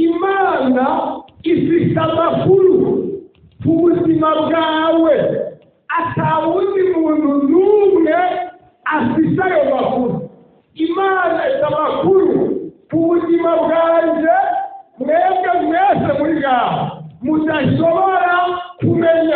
imana ifite amakuru ku buzima bwawe atawundi muntu n'umwe afite ayo makuru imana ifite amakuru ku buzima bwanjye mwebwe mwese muri ngaho mudashobora kumenya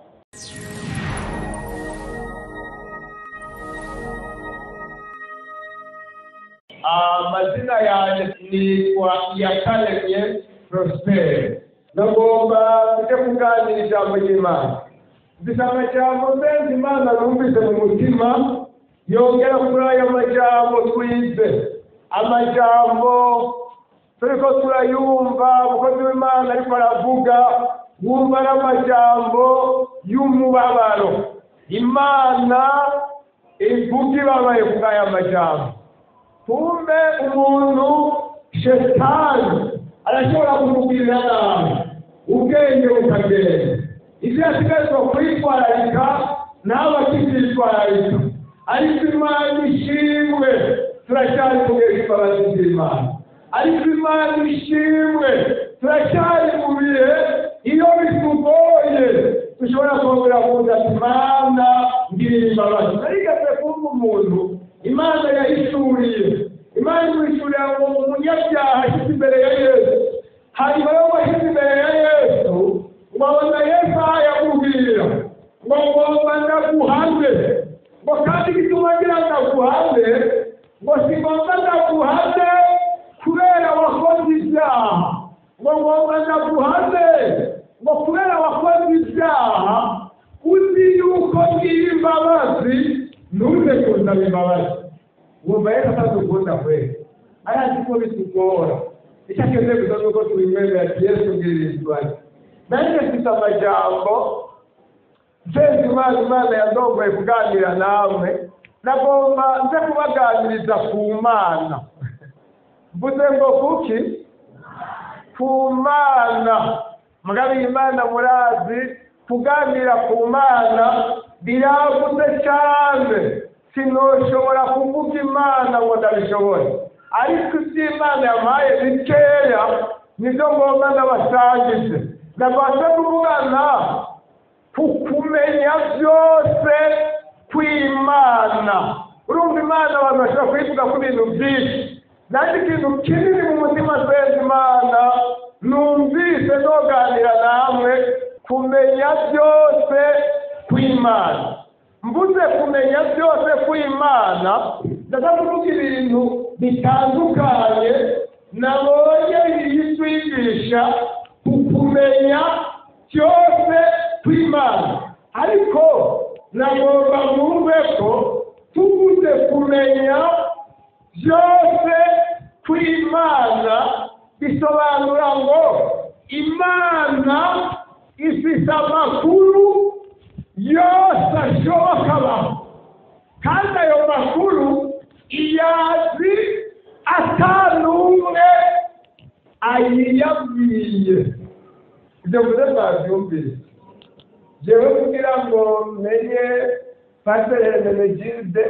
amazina yanjye nitwa iyakaremye prospere nagomba kujya kuganira ijambo ry'imana mfite amajambo menshi imana numvise mu mutima yongera kuri ayo majambo twize amajambo turiko turayumva umukozi w'imana ariko aravuga wumva ari amajambo y'umubabaro imana ivuga ibabaye kuri aya majambo kumbe umuntu shetani arashobora kumugirira nabi ubwenge bukagenda ibyo yasigarizwa kwitwararika nawe akibyitwararika ariko imana ishimwe turacyari mu bihe by'imbabazi z'imana ariko imana ishimwe turacyari mu bihe iyo bitugoye dushobora kongera kuza ati imana ngirira imbabazi narigeze kumva umuntu imana yahishuriye imana imwishurira ngo umunyabyaha ashyize imbere ya yesu hanyuma yo washyize imbere ya yesu ngo abona yesu aho yamubwira ngo ngomba ndaguhane ngo kandi igituma ngira ndaguhane ngo si ngombwa ndaguhane kubera wakoze ibyaha ngo ngomba ndaguhane ngo kubera wakoze ibyaha uzi yuko ngira imbabazi ntuze kundaba imbabazi wumva yesu atadukunda kweli ayazi ko bitugora icyo akeneye gusa ni uko tubimwemera ati yesu ngirira imbabazi nanjye mfite amajambo mfeze imana imana yandongoye kuganira namwe nagomba nze kubaganiriza ku mana mvuze ngo kuki ku mana mugabe imana murazi kuganira ku mana biragutse cyane sinoshobora kuvuga imana ngo ndabishobore ariko iby'imana yampaye bikeya nibyo ngomba ndabasangize ndabasha kuvugana ku kumenya byose kw'imana urumva imana abantu bashobora kuyivuga ku bintu byinshi nanjye ikintu kinini mu mutima senze imana numvise noganira namwe kumenya byose kw'imana mvuze kumenya byose kw'imana ndaza kuvuga ibintu bitandukanye nabonye biyitwigisha ku kumenya byose kw'imana ariko nagomba mwumve ko tuvuze kumenya byose kw'imana bisobanura ngo imana ifite amakuru yose ashoboka abaho kandi ayo makuru iyazi atanumwe ayiyabwiye ibyo mvuze mwabyumvise jewe kugira ngo menye pasiteri hermenegilde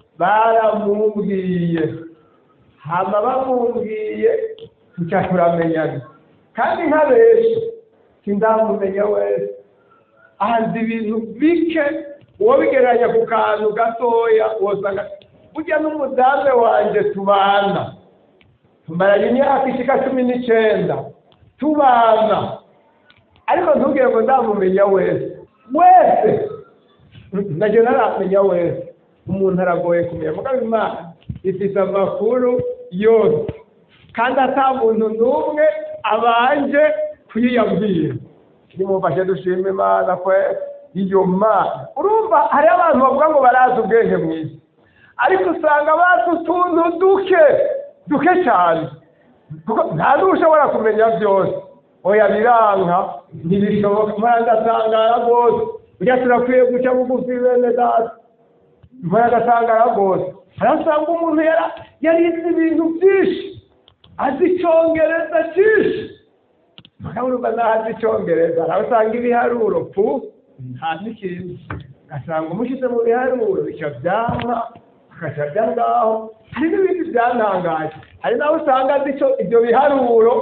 baramubwiye hama bamubwiye tuca turamenyana kandi nka benshi sindamumenya wese ahanze ibintu bike uwo bigereranya ku kantu gatoya wosanga burya n'umudamu wanjye tubana tumaranye imyaka ishika cumi n'icyenda tubana ariko ntubwire ngo ndamumenya wese wese nacyo ntaramenya wese umuntu aragoye kumenya mugabo imana ifite amakuru yose kandi ata muntu n'umwe abanje kuyiyabwira nimumfashe dushima imana kwe iyo mana urumva hariho abantu bavuga ngo barazi ubwenge mu isi ariko usanga bazi utuntu duke duke cyane kuko nta n'ushobora kumenya byose oya biranka ntibishoboka mpora ndatangara rwose burya turakwiye guca bugufi bene data mpora ndatangara rwose harasanga umuntu yarize ibintu byinshi azi icyongereza cyinshi urumva ntaho azi icyongereza araho usanga ibiharuro pu nta n'ikintu ugasanga umushyize mu biharuro bica byanga agaca ajya ngaho hari n'ibindi byantangaje hari naho usanga azi ibyo biharuro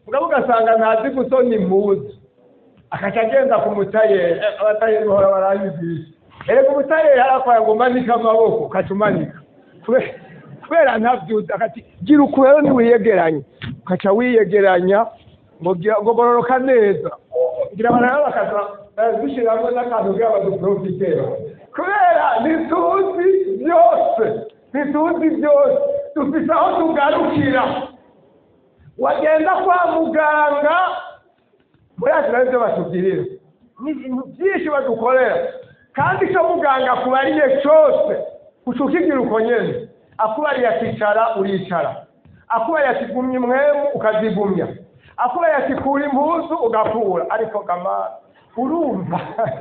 mugabo ugasanga ntazi gusona impuzu akaca agenda ku mutayeri Eh, abatayeri bahora barabigisha erega umutayeri harakwaye ngo umanike amaboko ukaca umanika Kube- kubera ntabyuzi akati gira uku rero ntiwiyegeranye ukaca wiyegeranya ngo gira- ngo gororoka neza ngira abantu rero bakaza barazishyiramo n'akantu kugira ngo duprofitera kubera ntituzi byose ntituzi byose dufite aho tugarukira wagenda kwa muganga muri ati ibyo batugirira ni ibintu byinshi badukorera kandi icyo muganga akubariye cyose uca ukigira uko nyine akubariye akicara uricara akubariye ati gumya umwemu ukazigumya akubariye ati kura impuzu ugakura ariko gama urumva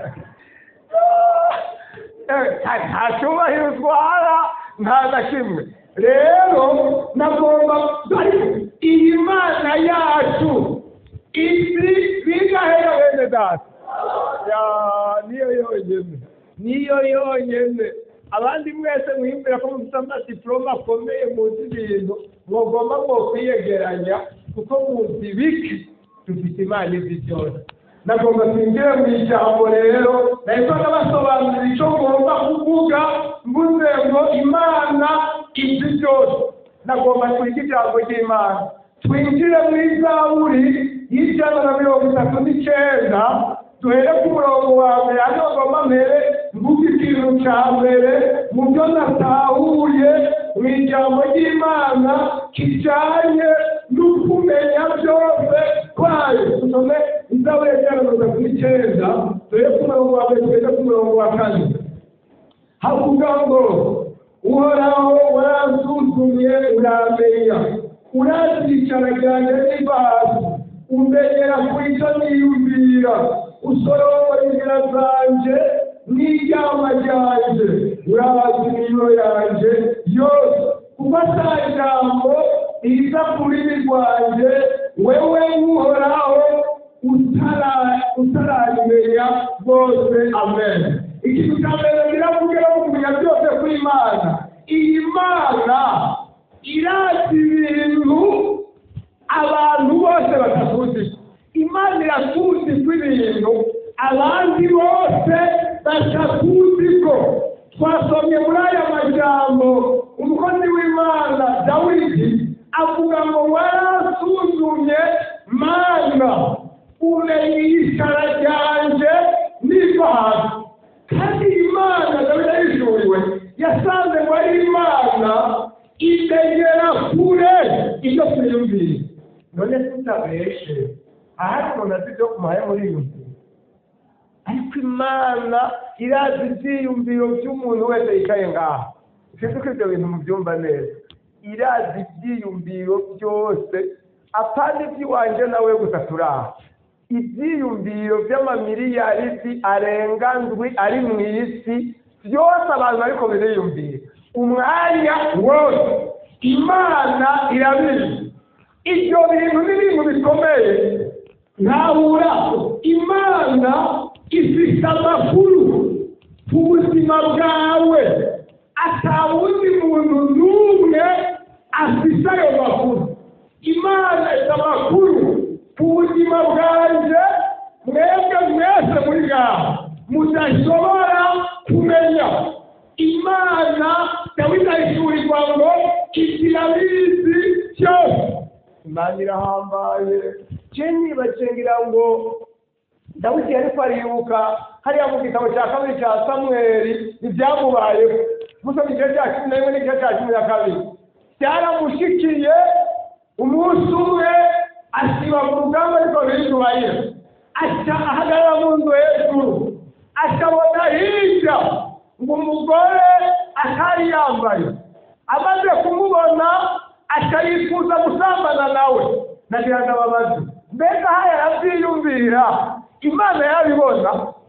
Eh, nta cyubahiro utwara nta na kimwe rero nagomba ariko iyi mana yacu isi bigahera bene data ya niyo yonyine niyo yonyine abandi mwese mwimbira ko mufite amadiporoma akomeye muzi ibintu mugomba mwo kwiyegeranya kuko muzi biki dufite imana izi byose nagomba twinjire mu ijambo rero nahitaga basobanurira icyo ngomba kuvuga mvuze ngo imana izi byose nagomba twige ijambo ry'imana twinjire mu izaburi y'ijana na mirongo itatu n'icyenda duhere ku murongo wa mbere hano ngomba mbere mvuga ikintu cya mbere mu byo natahuye mu ijambo ry'imana kijyanye no kumenya byose kwayo dusome izaburi y'ijana na mirongo itatu n'icyenda duhere ku murongo wa mbere tugeze ku murongo wa kane havuga ngo uhoraho waransuzumye uramenya urazicara ryanjye niba hasi umenyera ku icyo niyumvira usorora inzira zanjye n'iryama ryanjye urazi imiro yanjye yose kuko ata jambo riza ku rurimi rwanjye wewe uhoraho utara- utaramenya bose amen ikintu cya mbere biravuga no kumenya byose kw'imana iyi mana irazi ibintu abantu bose batakuzi imana irakuzi kw'ibintu abandi bose batakuzi ko twasomye muri aya majambo umukozi w'imana dawidi avuga ngo warasuzumye mana umenya ishara ryanje niva hasi kandi imana dawidi yishuriwe yasanze ngo ari imana imenyera kure ibyo twiyumvira none tutabeshe ahari umuntu azi ibyo kumuhaye muri iyo nzu ariko imana irazi ibyiyumviro by'umuntu wese yicaye ngaha sinzi ko ibyo bintu mubyumva neza irazi ibyiyumviro byose apana iby'iwanjye nawe gusa turaha ibyiyumviro by'amamiliyaridi arenga ndwi ari mu isi byose abantu ariko biriyumvira umwanya wose imana irabizi ibyo bintu ni ibintu bikomeye ntabura imana ifite amakuru ku buzima bwawe atawundi muntu n'umwe afite ayo makuru imana ifite amakuru ku buzima bwanjye mwebwe mwese muri ngaha mudashobora kumenya imana dawidi ahishurirwa ngo ikirabizi cyose imana irahambaye jenyi bacengira ngo dawidi yariko aribuka hariya mu gitabo cya kabiri cya samweli ibyamubayeho gusoma igice cya cumi na rimwe n'igice cya cumi na kabiri byaramushikiye umunsi umwe asiba mu rugamba ariko bizubayira aca ahagarara mu nzu hejuru akabona hirya ngo umugore atari yambaye amaze kumubona akayifuza gusambana nawe nagira ngo ababaze mbega aha yarabyiyumvira imana yarabibona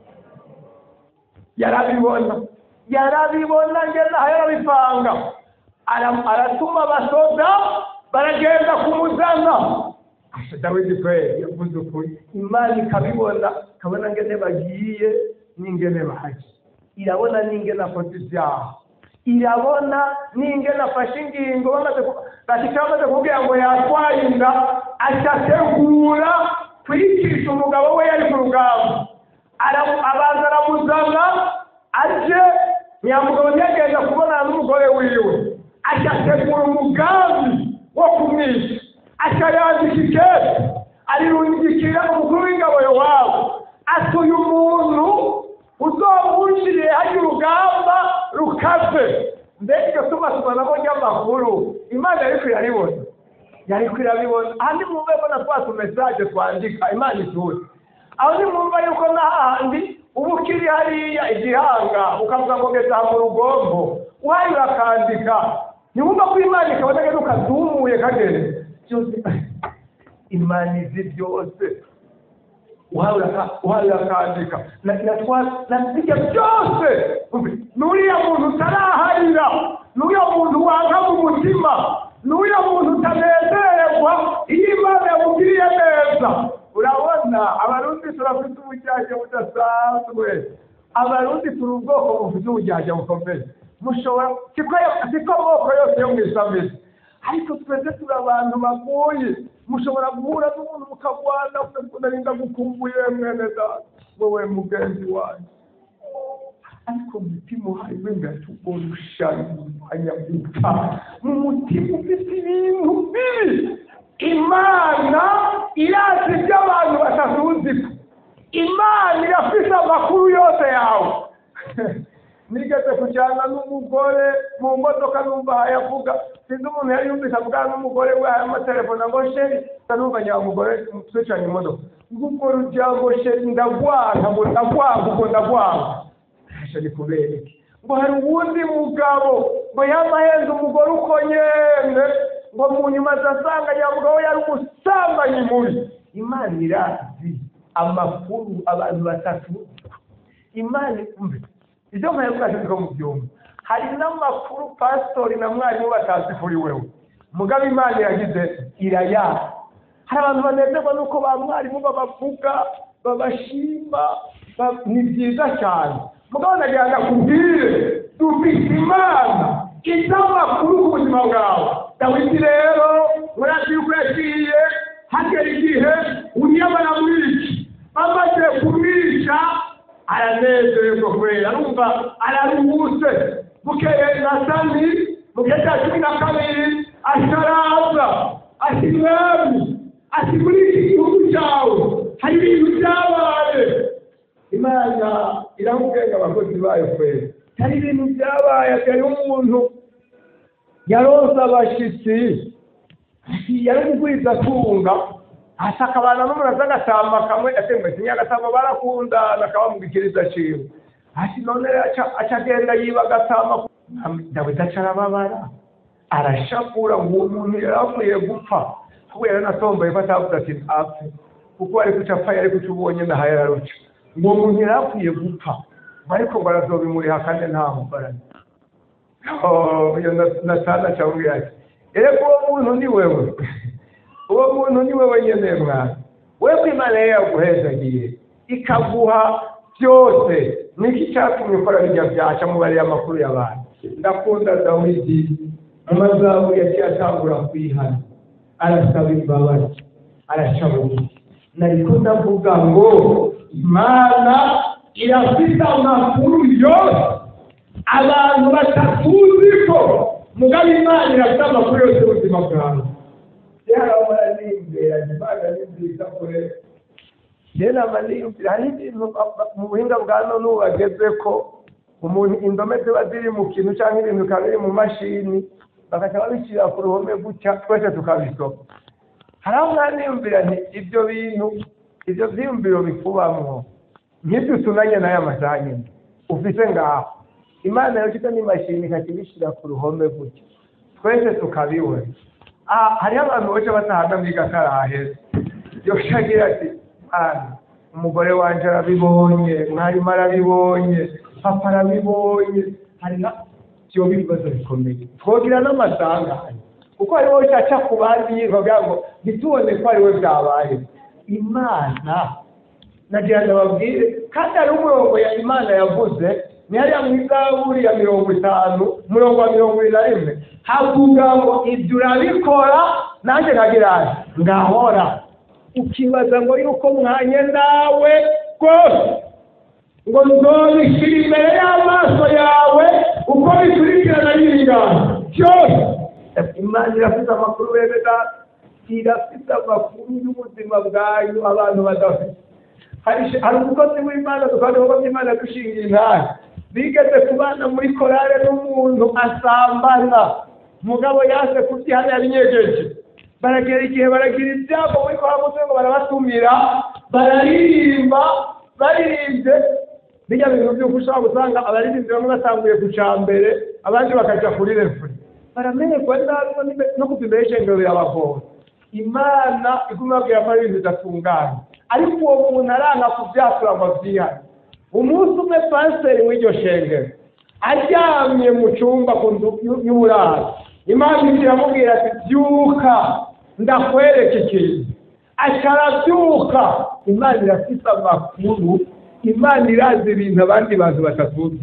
yarabibona yarabibona ngeze aha yarabipanga Ara- aratuma abasoda baragenda kumuzana Asa dawidi kweli yavuze ukuri imana ikabibona ikabona ngene bagiye n'ingene bahaje irabona n'ingene akoze ibyaha irabona n'ingene afashe ingingo bamaze ku- bashika bamaze kubwira ngo yatwaye inda acategura kwicisha umugabo we yari ku rugamba Ara- abanza aramuzana aje nyamugabo ntiyagenda kubonana n'umugore wiwe acategura umugambi wo kumwica acayandika ikete arirungikira umukuru w'ingabo yowabu ati uyu muntu uzomwinjiriye hajya urugamba rukaze mbega iryo tumatumanamo ry'amakuru imana yariko iraribona yariko irabibona aha nimwumve ko na twa tumesaje twandika imana ituze aho nimwumva yuko n'ahandi uba ukiri hariya igihanga ukavuga ngo ngeze aha mu rugombo uhaye urakandika ntiwumva ko imana ikabona ngeze ukazumuye kageze byose imana izi byose uhawe urakandika nasibyo byose n'uriya muntu utaraharira n'uriya muntu wanga mu mutima n'uriya muntu utanezererwa iyo imana yamugiriye neza urabona abarundi turafite ubujyajya budasanzwe abarundi turi ubwoko bufite ubujyajya bukomeye mushobora siko amoko yose yo mu isamizi ariko twese turi abantu bagoye mushobora guhura n'umuntu mukagwana unarinda gukumbuye mwene data wowe mugenzi wanjye ariko mu mutima harimo ingatugo rushanya gupfa mu mutima ufite ibintu bibi imana irazi ibyo abantu batazuzi imana irafite amakuru yose yawe nigeze kujyana n'umugore mu modoka numva hayavuga sinzi umuntu yari yumvise avugana n'umugore we aya amatelefone ngo sheri numva nyamugore twicanye imodoka ngubwo rujyango sheri ndagwanga ngo ndagwanga ubwo ndagwanga sheri kubera iki ngo hari uwundi mugabo ngo yamahenze umugore uko nyene ngo mu nyuma azasanga nyamugabo yari umusambanyi mubi imana irazi amakuru abantu batatu imana umve ibyo mpaye bwacu niko mu byumba hari n'amakuru pasitori na mwarimu batazi kuri wewe mugabo imana iragize irayaha hari abantu banezerwa n'uko ba mwarimu babavuga babashima ni byiza cyane mugabo nagira ngo akubwire dufite imana izi amakuru ku buzima bwawe dawidi rero murazi yuko yagiye hagera igihe unyamara muri iki bamaze kumwica aranezerwa kubera arumva araruhutse bukeye na sani mu gihe cya cumi na kabiri asharaza ati mwami ati muri iki gihugu cyawe hari ibintu byabaye imana iramubwira abakozi bayo kwera hari ibintu byabaye atari umuntu yaroza abashyitsi yari mugwiza atunga hasi akabana n'umuntu aza agatamba kamwe atemwe kimwe agatamba barakundana akabamugikiriza ciwe hasi none aca agenda yiba agatamba dawidi aca arababara arashakura ngo uwo muntu yari akwiye gupfa ahubwo yari anatomboye ko atavuze ati apfe kuko ari kuca apfa yari kuca ubonye ndahaye araruca ngo uwo muntu yari akwiye gupfa ariko ngo arazobimuriha kandi nta mukorane iyo natana acamubwira ati erega uwo muntu ni wewe uwo muntu ni wewe nyene mwana wewe imana yari yaguhezagiye ikaguha byose niki cyatumye ukora bijya byaca mubariye amakuru y'abantu ndakunda dawidi mu mazabu yaciye atangura kwihana arasaba imbabazi araca bugufi nariko ndavuga ngo imana irafite amakuru yose abantu batatuzi ko mugabe imana irafite amakuru yose y'ubuzima bwawe yarabona nimbera imana ni nziza kure rero amaniyumvira hari ibintu mu buhinga bwa none ubu bageze ko umuntu indome ziba ziri mu kintu cyangwa ibintu bikaba biri mu mashini bagaca babishyira ku ruhome gutya twese tukabisoma hari aho mwaniyumvira nti ibyo bintu ibyo byiyumviro bikubamwo nk'ibyo utunanye n'aya masaha nyine ufite ngaho imana yafite n'imashini ikakibishyira ku ruhome gutya twese tukabibona hariho abantu baca batahana muri gakaraheza yoshya agira ati mwana umugore wanjye arabibonye mwarimu arabibonye papa arabibonye hari na byoba ibibazo bikomeye twogira n'amasanganya kuko hariho cyaca ku bandi yivuga ngo ntitubone ko ari we byabaye imana nagira ngo babwire kandi hari umurongo ya imana yavuze ni hariya mu izaburi ya mirongo itanu umurongo wa mirongo ibiri na rimwe havuga ngo ibyo urabikora nanjye nkagira nti ngahora ukibaza ngo yuko mwanye nawe rwose ngo nzobishyira imbere y'amaso yawe uko bikurikirana n'ibingano byose imana irafite amakuru bene data irafite amakuru y'ubuzima bwayo abantu badafite hari hari umukozi w'imana dukora ibikorwa by'imana dushinga intare bigeze kubana muri korale n'umuntu asambana umugabo yaje kubyihana yabinyegeje baragera igihe baragira ibyago muri korale muze ngo barabatumira bararirimba baririmbye bijya bintu by'uko ushobora gusanga abaririmbyi bamwe batanguye ku cya mbere abandi bakajya kuri refuri baramenyerwa nabi no kuva imbere y'ishengero birabagora imana iguma babwira ko ari ibintu bidatunganye ariko uwo muntu aranga kubyatura ngo byihane umunsi umwe pasiteri w'iryo shengero aryamye mu cyumba ku nzu y'uburaro imana iramubwira ati byuka ndakwereka ikintu akarabyuka imana irafite amakuru imana irazi ibintu abandi bantu batatuzi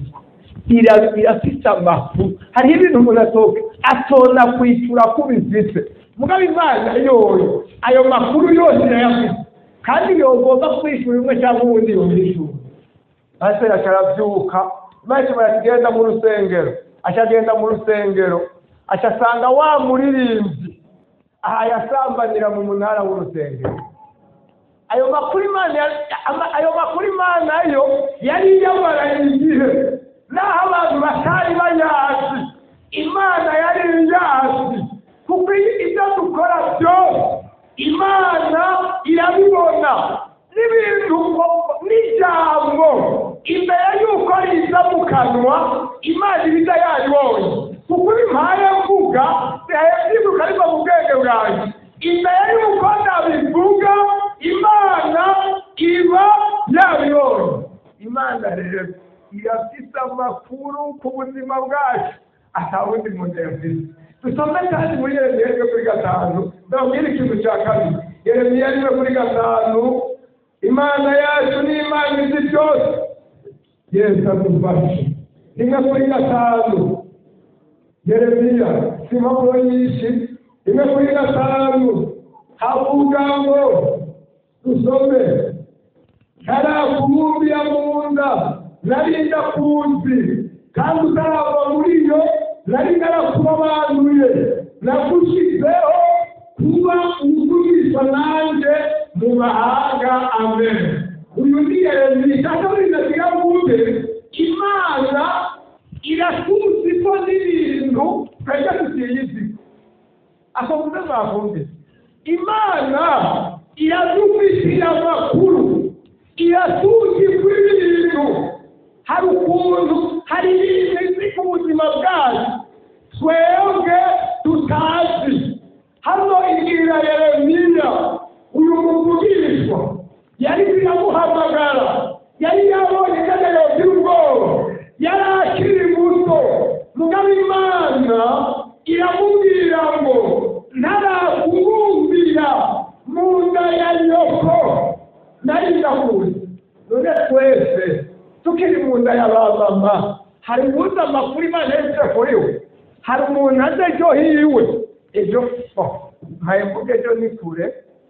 irafite amakuru hariho ibintu umuntu atoka atona kwitura ko ubifite mugabo imana yoyo ayo makuru yose irayafite kandi yogomba kwishyura umwe cyangwa ubundi yumvishyura maze akarabyuka maze barakigenda mu rusengero akagenda mu rusengero agasanga wa muririmbyi aha yasambanira mu munara w'urusengero ayo makuru imana ayo makuru imana yo yari yabaraye igihe naho abantu batari bayazi imana yari iyazi kuko ibyo dukora byose imana irabibona n'ibintu n'ijambo imbere y'uko riza mu kanwa imana ibiza yaribonye kuko bimpaye mvuga byibuka ariko mu bwenge bwanjye imbere y'uko nabivuga imana iba yabibonye imana rero irafite amakuru ku buzima bwacu atawundi muntu yafite dusome kandi muri yeremiya rimwe kuri gatanu ndabwira ikintu cya kabiri yeremiya rimwe kuri gatanu imana yacu ni imana izi byose yesu adufashe rimwe kuri gatanu yeremiya si impapuro nyinshi rimwe kuri gatanu havuga ngo dusome ntarakubumbiya mu nda nari ndakuzi kandi utarava muri yo nari narakurobanuye nagushyizeho kuba ugurisha nanjye mu mahanga amen uyu ni yeremiya cyangwa muri ndagira wumve imana irasubiza iko n'ibintu twebwe tutiyizi akomeze mwakumve imana iradufitiye amakuru irasuzigwa ibintu hari ukuntu hari ibintu izi ku buzima bwacu twebwe tutazi hano ibwira yeremiya uyu muvugishwa yari biramuhamagara yari yabonye kandi yogira ubwoba yari akiri muto mugabo imana iramubwira ngo ntarakubumbira mu nda ya nyoko nari ndakuzi none twese tukiri mu nda ya ba mama hari ubundi amakuru imana yanditse kuri we hari umuntu azi ejo hiwe ejo nkaye mvuga ejo ni kure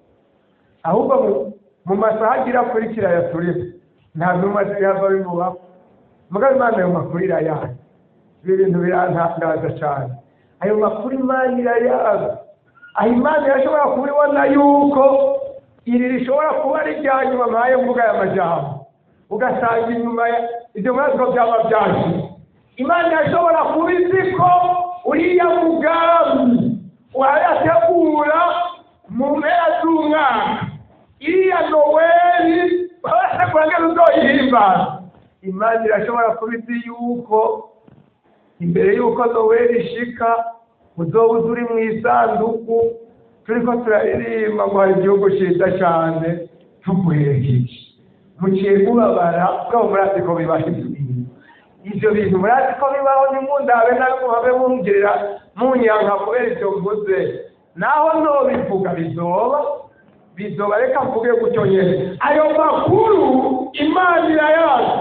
ahubwo mu masaha agira akurikira ya turimo nta numa zihava bimubaho mugabo imana ayo makuru irayazi ibi bintu birantangaza cyane ayo makuru imana irayazi aho imana irashobora kuba ibona yuko iri rishobora kuba ari irya nyuma mpaye mvuga aya majambo ugasanga inyuma ibyo bibazo byaba byaje imana irashobora kuba izi ko uriya mugambi wayategura mu mpera z'umwaka iriya noweli barategura ngo uzoyihimbaza imana irashobora kuba izi yuko imbere y'uko noweli ishika uzoba uzi uri mu isanduku turi ko turaririmba ngo hari igihugu cyiza cyane tuguherekeje muciye mubabara bwabo murazi ko bibaho ibyo bintu ibyo bintu murazi ko bibaho ntimundabe nawe muhabe mungirira munyanka kubera ibyo mvuze naho ntobivuga bizoba bizoba reka mvuge gutyo nyine ayo makuru imana irayazi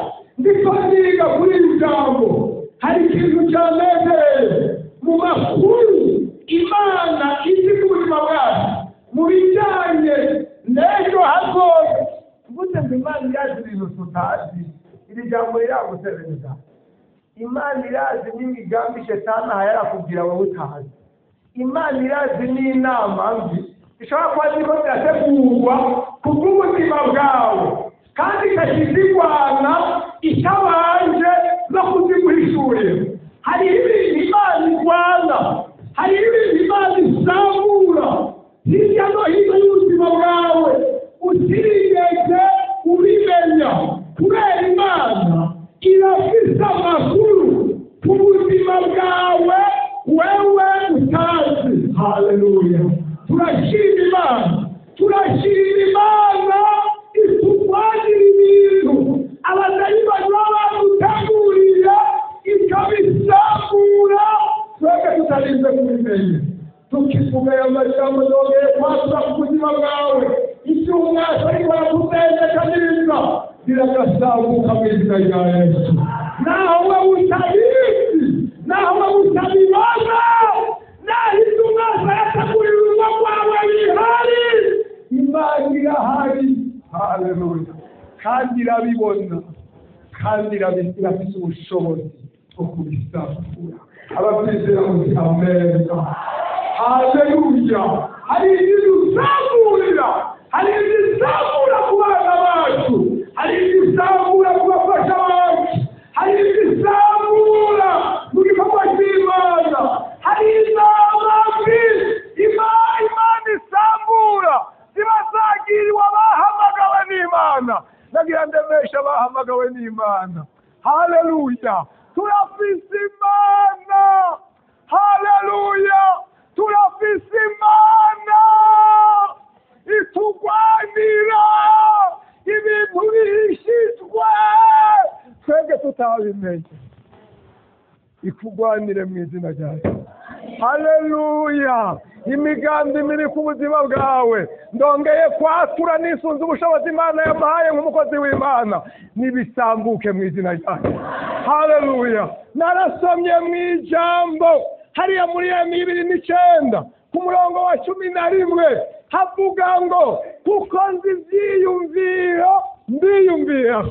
ndiko niga kuri iri jambo hari ikintu cyanezeye mu makuru imana izi ku buzima bwacu mu bijyanye n'ejo hazoza mvuze ngo imana irazi ibintu tutazi iri jambo riragutereza imana irazi n'imigambi shetani aha yarakubwira wowe utazi imana irazi n'inama mbi zishobora kuba zirimo zirategurwa ku bw'ubuzima bwawe kandi ikakizirwana itabanje no kuziguhishurira hari ibintu imana irwana hari ibintu imana isambura hirya no hino y'ubuzima bwawe utirigeze ubimenya kubera imana irafise amakuru ku buzima bwawe wewe utazi haleluya turashima imana turashima imana itugwanira ibintu abadayimani baba badutegurira ikabisambura twebwe tutarinze kubimenya tukivuga ayo majambo yongeye kwatura ku buzima bwawe icyo umwaka ariko arakutendeka neza biragasambuka mu izina rya yesu naho we utabizi naho we utabibona naho ibyo umwaka yategurira urugo rwawe bihari imana irahari haleluya kandi irabibona kandi irabi- irafite ubushobozi bwo kubisambura ababyizera muti ameza haleluya hari ibidusambura hari ibisambura ku bana bacu hari ibisambura ku bafasha bacu hari ibisambura mu gikorwa cy'imana hari inama mbi Ima- imana isambura ziba zagiriwe abahamagawe n'imana nagira ndemesha abahamagawe n'imana haleluya turafise imana haleluya turafise imana itugwanira ibintu bihishijwe twebwe tutabimenye ikugwanire mu izina ryayo haleluya imigambi miri ku buzima bwawe ndongeye kwatura nisunze ubushobozi imana yamuhaye nk'umukozi w'imana nibisambuke mu izina ryayo haleluya narasomye mu ijambo hariya muri emi bibiri n'icyenda ku murongo wa cumi na rimwe havuga ngo kuko nzi ibyiyumviro mbiyumvira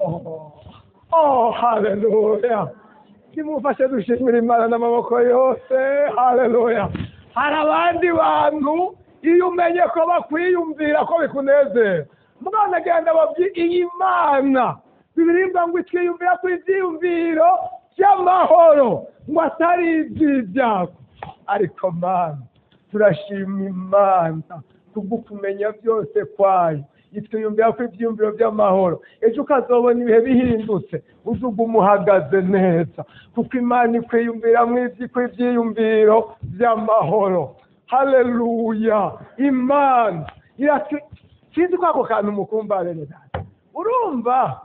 oh haleluya nimufashe dushimira imana n'amaboko yose haleluya hari abandi bantu iyo umenye ko bakwiyumvira ko bikunezera mwana agenda babyi iyi mana bibirimba ngo itwiyumvira ku ibyiyumviro by'amahoro ngo atari iby'ibyago ariko mana turashima imana kubwo kumenya byose kwayo itwiyumvira ko ibyiyumviro by'amahoro ejo ukazobona ibihe bihindutse uzuga umuhagaze neza kuko imana ikwiyumvira mu ibyiyumviro by'amahoro haleluya imana iratu sinzi ko ako kantu mukumva bene data urumva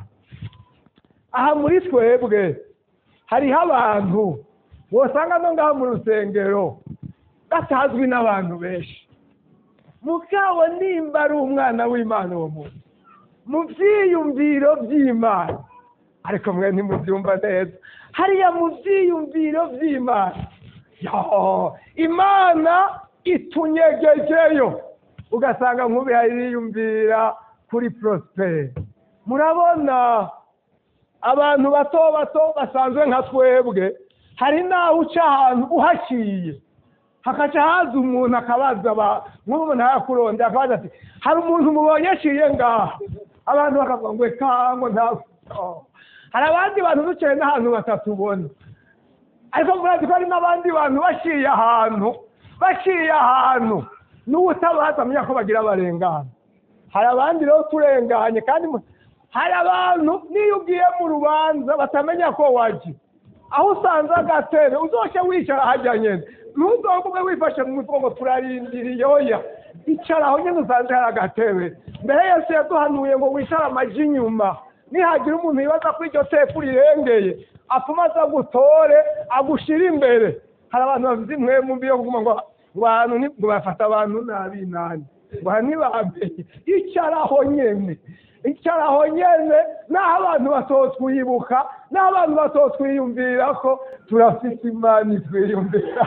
aha muri twebwe hariho abantu wosanga no ngaha mu rusengero batazwi n'abantu benshi mugabo nimba ari umwana w'imana uwo muntu mu byiyumviro by'imana ariko mwe ntimubyumva neza hariya mu byiyumviro by'imana yo imana itunyegejeyo ugasanga nk'ubu yiyumvira kuri prosperi murabona abantu bato bato basanzwe nka twebwe hari n'aho uca ahantu uhaciye hakaca haza umuntu akabaza nk'ubu umuntu arakurondera akabaza ati hari umuntu mubonye aciye ngaha abantu bakavuga ngo kango ntabwo hari abandi bantu duciye n'ahantu batatubona ariko murazi ko hari n'abandi bantu baciye ahantu baciye ahantu n'ubutabaza amenya ko bagira abarengana hari abandi rero turenganye kandi hari abantu n'iyo ugiye mu rubanza batamenya ko wajya aho usanze agatebe uzoshye wicara hajya nyine ntuzogumwe wifashe mu mutwe ngo turarindiriye oya icara aho nyine usanze hari agatebe mbere yose yaduhanuye ngo wicare amaji inyuma nihagira umuntu yibaza ko iryo teko rirengeye apfuma aza gutore agushyire imbere hari abantu bafite imwemu mbi yo kuguma ngo abantu ngo bafata abantu nabi nani ngo ntibamenye icara aho nyine icara aho nyene naho abantu batotwibuka naho abantu batotwiyumvira ko turafise imana itwiyumvira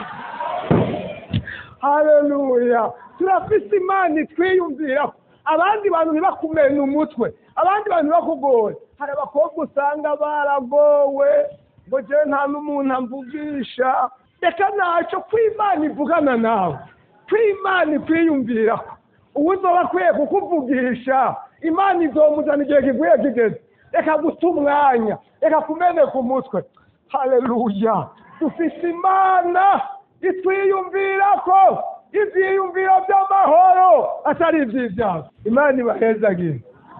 haleluya turafise imana itwiyumvira abandi bantu ntibakumena umutwe abandi bantu ntibakugore hari abakobwa usanga baragowe ngo jewe nta n'umuntu amvugisha reka naco kw'imana ivugana nawe kw'imana ikwiyumvirako uwo uzoba akwiye kukuvugisha imana izomuzana igihe kiguye kigeze reka guta umwanya reka kumeneka umutwe haleluya dufise imana itwiyumvirako ivyiyumviro vy'amahoro atari ivy'ivyago imana ibahezagire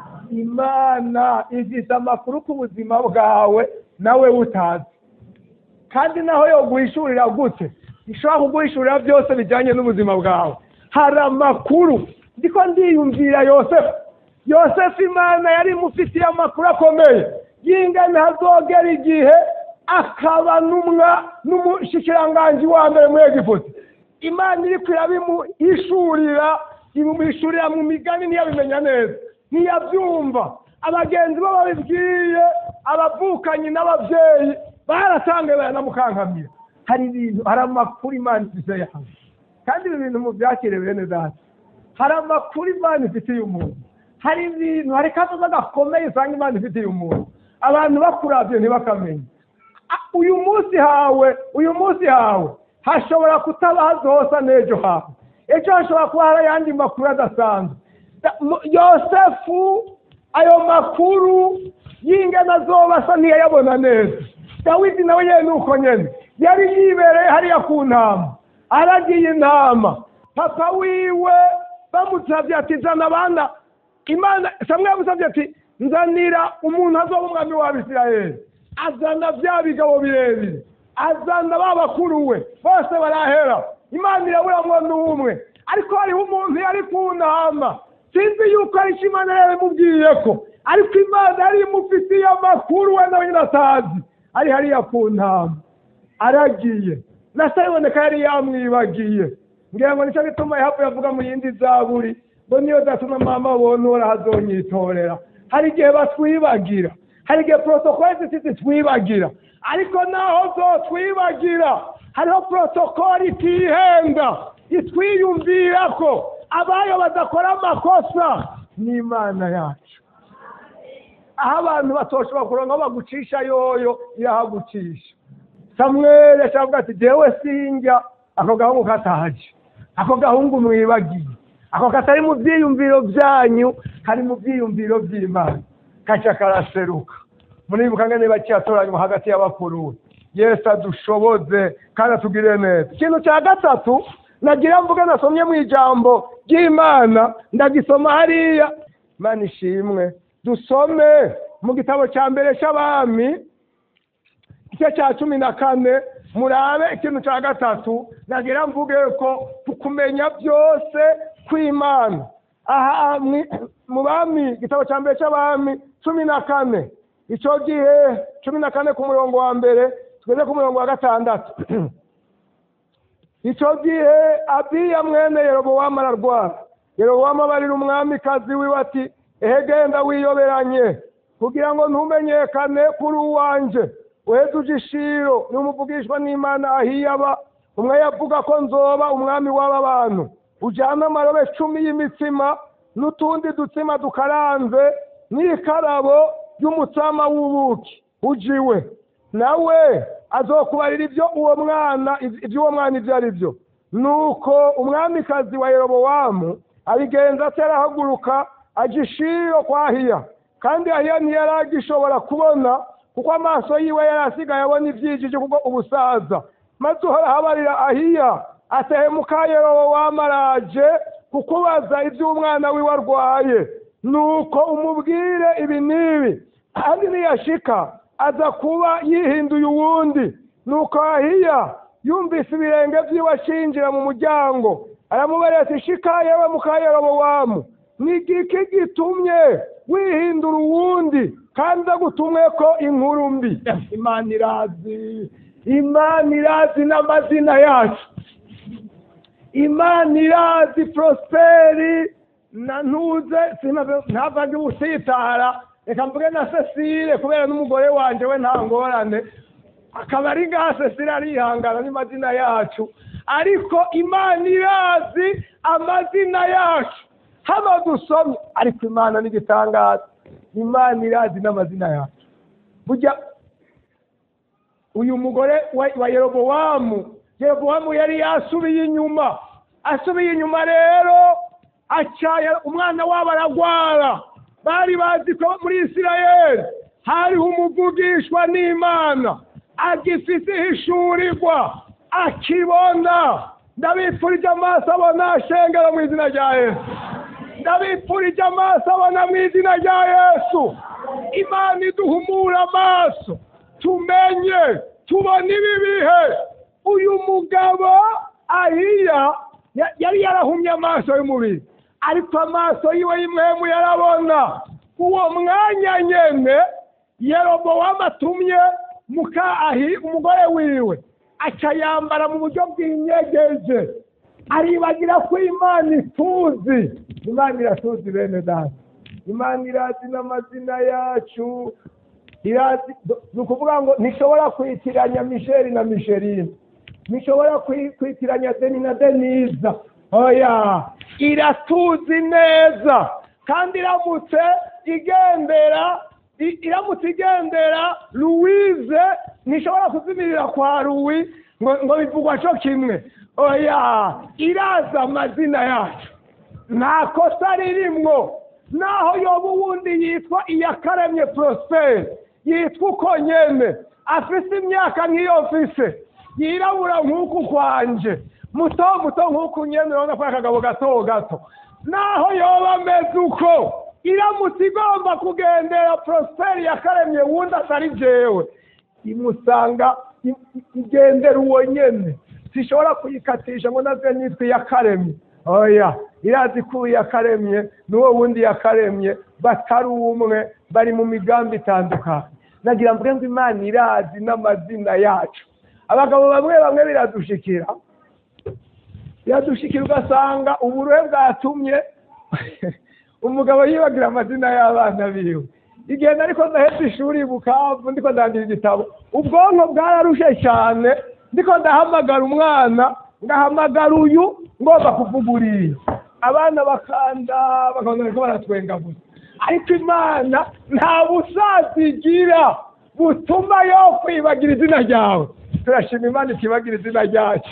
imana ifise amakuru ku buzima bwawe nawe utazi kandi naho yo guhishurira gute ishobora kuguhishurira byose bijyanye n'ubuzima bwawe hari amakuru ndiko ndiyumvira yosefu yosefu imana yari imufitiye amakuru akomeye y'ingane hazogera igihe akaba n'umwa n'umushikiranganji wa mbere muri egiputa imana iriko irabimuhishurira imuhishurira mu migani ntiyabimenya neza ntiyabyumva abagenzi bo babibwiye abavukanyi n'ababyeyi baratangaye baranamukankamira hari ibintu hari amakuru imana ifite yawe kandi ibi bintu mubyakire bene data hari amakuru imana ifitiye umuntu hari ibintu hari kazoza gakomeye usanga imana ifitiye umuntu abantu bakuravye ntibakamenye Ah, uyu munsi hawe uyu munsi hawe hashobora kutaba hazosa n'ejo hawe ejo hashobora kuba hari ayandi makuru adasanzwe Da- mu- yosefu ayo makuru y'ingana azoba asa ntiyayabona neza dawidi nawe nyene nuko nyene yari yibereye hariya ku ntama aragiye intama papa wiwe bamusavye ati zana abana imana samwe yamusavye ati nzanira umuntu azoba umwami w'abisirayeli azana bya bigabo birebire azana ba bakuru we bose barahera imana iraburamwo n'umwe ariko hariho umuntu yari ku ntama sinzi yuko ari cyo imana yari imubwiye ko ariko imana yari imufitiye amakuru we nawe nyine atazi ari hariya ku ntama aragiye na se iboneka yari yamwibagiye ngira ngo nicyo gituma yahavuye avuga mu yindi zaburi ngo niyo datuma mama abona urazonyitorera hari igihe batwibagira hari igihe protokole zifite twibagira ariko naho zotwibagira hariho protokole itihenda itwiyumvira ko abayo badakora amakosa ni imana yacu aho abantu batoshobora kuronka aho bagucisha yoyo irahagucisha samweli ashavuga ati jewe sinjya ako gahungu kataje ako gahungu mwibagiye ako katari mu byiyumviro byanyu kari mu byiyumviro by'imana kaca karaseruka muribuka ngene bakiyatoranywa hagati y'abakuru yesu adushoboze kandi atugire neza ikintu cya gatatu nagira mvuge nasomye mu ijambo ry'imana ndagisoma hariya imana ishimwe dusome mu gitabo cya mbere cy'abami igice cya cumi na kane murabe ikintu cya gatatu nagira mvuge ko kumenya byose kw'imana aha mwi- mu bami igitabo cya mbere cy'abami cumi na kane icyo gihe cumi na kane ku murongo wa mbere tugeze ku murongo wa gatandatu icyo gihe abiya mwene yerobowamu ararwara yerobowamu abarira umwamikazi wiwe ati ehe genda wiyoberanye kugira ngo ntumenyekane kuri uwanje uheze uje ishiro n'umuvugishwa n'imana ahiyaba umwe yavuga ko nzoba umwami w'aba bantu ujyana amarobe cumi y'imitsima n'utundi dutsima dukaranze n'ikarabo y'umutsama w'ubuki ujiwe nawe azokubarira ibyo uwo mwana iby'uwo mwana ibyo ari byo nuko umwamikazi wa yerobowamu abigenza atarahaguruka ajya ishiro kwa ahiya kandi ahiya ntiyari agishobora kubona kuko amaso yiwe yari asigaye abona ibyijiji kuko ubusaza maze uhora habarira ahiya atehemuka yerobowamu araje kukubaza iby'umwana wiwe arwaye nuko umubwire ibi n'ibi kandi niyashika aza kuba yihinduye uwundi nuko ahiya yumvise ibirenge by'iwe ashinjira mu muryango aramubarira ati shika yewe muka yerobowamu ni igiki gitumye wihindura uwundi kandi agutumwe ko inkuru mbi imana irazi imana irazi n'amazina yacu imana irazi prosperi na ntuze ntavage ubusitara reka mvuge na cecile kubera n'umugore wanje we nta ngorane akaba ari ngaha cecile arihangana n'amazina yacu ariko imana irazi amazina yacu hano dusomye ariko imana n'igitangaza imana irazi n'amazina yacu burya uyu mugore wa, wa yerobowamu yerobowamu yari yasubiye inyuma asubiye inyuma rero acaya umwana wabo aragwara bari bazi ko muri isirayeli hariho umuvugishwa n'imana agifite ihishurirwa akibona ndabipfurije amaso abona ashengera mu izina rya yesu ndabipfurije amaso abona mu izina rya yesu imana iduhumura amaso tumenye tubona ibi bihe uyu mugabo ahiya ya- yari yarahumye amaso y'umubiri ariko amaso yiwe y'imwemu yarabona uwo mwanya nyene yerobowamu atumye muka ahi umugore wiwe aca yambara mu buryo bw'inyegeje aribagira ko imana ituzi imana iratuzi bene data imana irazi n'amazina yacu irazi ni ukuvuga ngo ntishobora kwitiranya misheli na misheline ntishobora kwi- kwitiranya deni na deniza oya iratuzi neza kandi iramutse igendera i- iramutse igendera louise ntishobora kuzimirira kwa louis ngo ngo bivugwa cyo kimwe oya irazi amazina yacu nta kosa ririmwo naho yoba uwundi yitwa iyakaremye prosperi yitwa uko nyene afise imyaka nk'iyo mfise yirabura nk'uku kwanje muto muto nk'uku nyene urabona ko ari akagabo gato gato naho yoba ameze uko iramutse igomba kugendera prosperi yakaremye wundi atari jewe imusanga i- i- igendera uwo nyene sishobora kuyikatisha ngo naze nitwe yakaremye oya irazi ko uwo yakaremye n'uwo wundi yakaremye batari umwe bari mu migambi itandukanye nagira mvuge ngo imana irazi n'amazina yacu abagabo bamwe bamwe biradushikira biradushikira ugasanga uburuhe bwatumye umugabo yibagira amazina y'abana biwe igihe nariko ndahetse ishuri bukavu ndiko ndandira igitabo ubwonko bwararushe cyane ndiko ndahamagara umwana ngahamagara uyu ngomba kuvuga uriya abana bakanda bakabona bariko baratwenga gusa ariko imana nta busaza igira butuma yo kwibagira izina ryawe turashima imana itibagira izina ryacu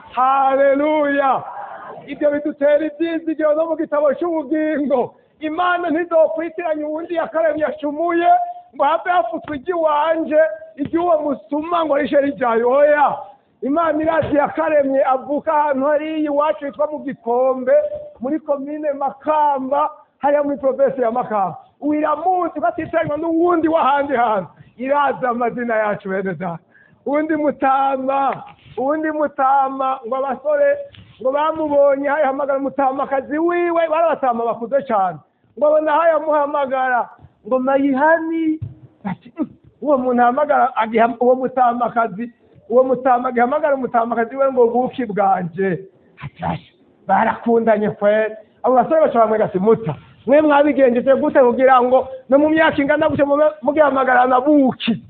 haleluya ibyo bidutera ibyizigiro no mu gitabo cy'ubugingo imana ntizokwitiranya uwundi yakaremye yacumuye ngo have hafutswe iry'iwanje iry'uwo musuma ngo rishe rijyayo oya imana irazi yakaremye avuka ahantu hariya iwacu hitwa mu gikombe muri komine makamba hariya muri provinsi ya makamba wiramuzi batitiranywa n'uwundi w'ahandi hantu irazi amazina yacu bene data uwundi mutama uwundi mutama ngo abasore ngo bamubonye hayahamagara umutamakazi wiwe bari abatama bakuze cyane ngo abona hayamuhamagara ngo mayihani ati "Mm, uwo muntu ahamagara agiha- uwo mutamakazi uwo mutama agihamagara umutamakazi we ngo buki bwanje atashe barakundanye kweri abo basore baca bamwega ati muta mwe mwabigenjeje gute kugira ngo no mu myaka ingana gutyo mube mugihamagarana buki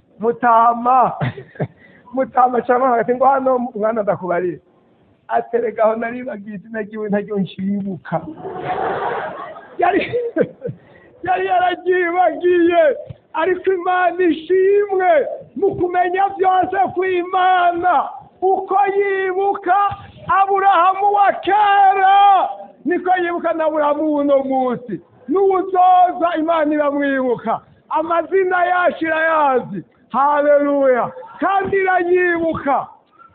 mutama mutama cyangwa hagati ngo hano mwana ndakubarira ateregaho naribagiye izina ryiwe ntaryo nshibuka yari yari yararyibagiye ariko imana ishimwe mu kumenya byose kw'imana uko yibuka aburahamu wa kera niko yibuka na aburahamu w'uno munsi n'uwuzoza imana iramwibuka amazina yacu irayazi haleluya kandi irayibuka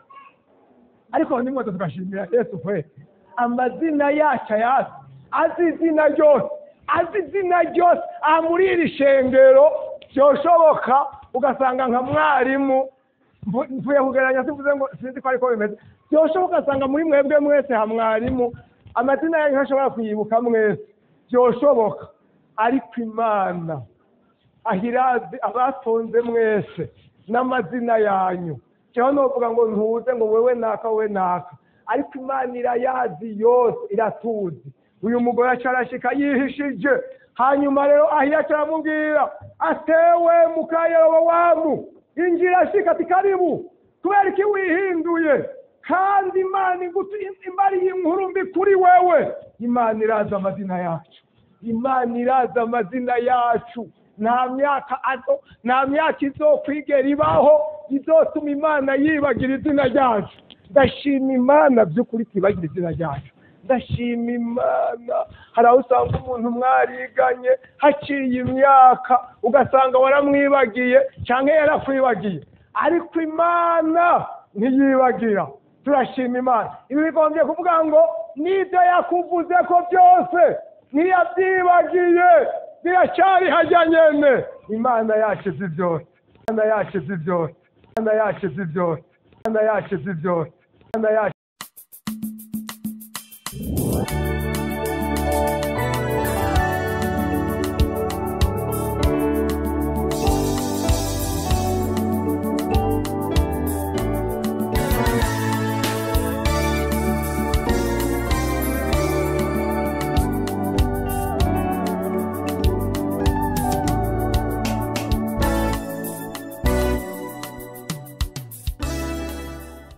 ariko nimwoto tugashimira yesu kwe amazina yacu ayazi azi izina ryose azi izina ryose aha muri iri shengero byoshoboka ugasanga nka mwarimu mvu- mvuye kugereranya sivuze ngo sinzi ko ariko bimeze byoshoboka ugasanga muri mwebwe mwese ha mwarimu amazina yanyu ntashobora kuyibuka mwese byoshoboka ariko imana ahirazi abatonze mwese n'amazina yanyu cyangwa novuga ngo ntuze ngo wewe naka wewe naka ariko imana irayazi yose iratuzi uyu mugore aca arashika yihishije hanyuma rero ahiya aramubwira atewe mukayerobowamu injira ashika ati karibu kubera iki wihinduye kandi imana igutu imbariye inkuru mbi kuri wewe imana irazi amazina yacu imana irazi amazina yacu nta myaka azo nta myaka izokwigera ibaho izotuma imana yibagira izina ryacu ndashima imana by'ukuri twibagira izina ryacu ndashima imana hari aho usanga umuntu mwariganye haciye imyaka ugasanga waramwibagiye cyangwa yarakwibagiye ariko imana ntiyibagira turashima imana ibi bigombye kuvuga ngo n'ibyo yakuvuze ko byose ntiyabyibagiye biracyari hajya nyene imana yacu izi byose imana yacu izi byose imana yacu izi byose imana yacu izi byose imana yacu